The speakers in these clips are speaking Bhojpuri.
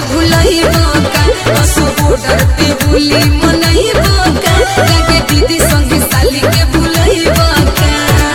भुलैबो का असो बॉर्डर पे होली मनैबो का लगे दीदी संगे साली के भुलैबो का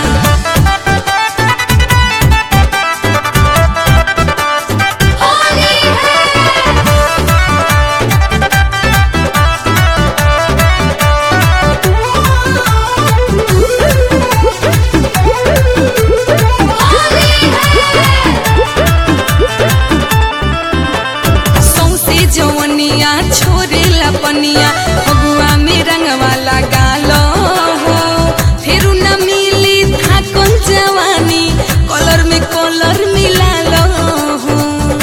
सौसे जवनिया छोरेला पनिया फगुआ में रंगवा लगालो हो फिर न मिली था कौन जवानी कलर में कलर मिलालो हो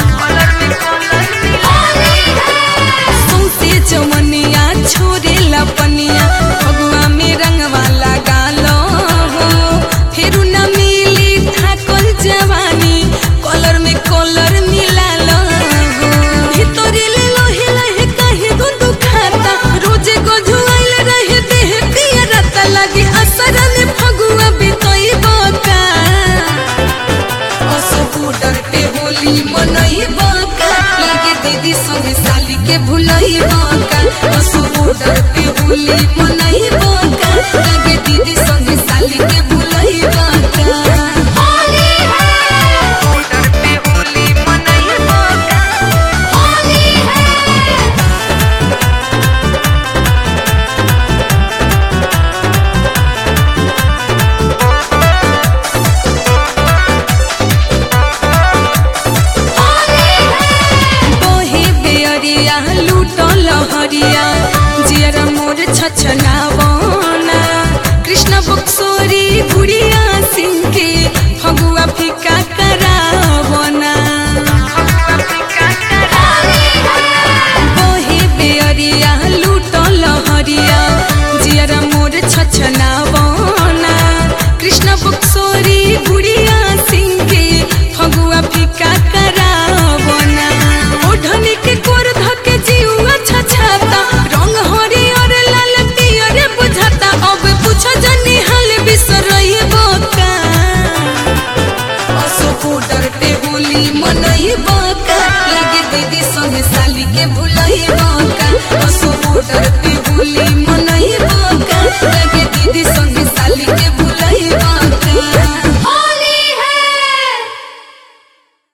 सौसे जवनिया छोरेला पनिया फगुआ में रंगवा लगालो हो फिर न मिली था कौन जवानी कलर में कलर मिलालो हो ভিতরে লহে লহে কাহে গো দুখাতা রোজে গজুয়াইল রহে দেহে পিয়া রাতা লাগে আসরানে ফগুয়া বিতই বকা असो बॉर्डर पे होली मनई बका लगे दीदी संगे साली के भुलई बका असो बॉर्डर पे होली मनई बका लगे दीदी संगे साली के भुलई बका बॉर्डर पे होली मनई बका बहे बेअरिया लूटो लहरिया जियरा मोर छछनावना कृष्ण बक्सोरी गुड़िया सिंह के फगुआ फिका करावना बहे बेअरिया लूटो लहरिया जियरा मोर छछनावना कृष्ण बक्सोरी गुड़िया सिंह के फगुआ फिका करावना ओढ़नी के कोर धके जीवा छछाता रंग हरियर लाल पियर बुझाता अब पूछ जनी हाल बिसरई बका असो बॉर्डर पे होली मनई बका लगे दीदी संगे साली के भुलई बका असो बॉर्डर पे होली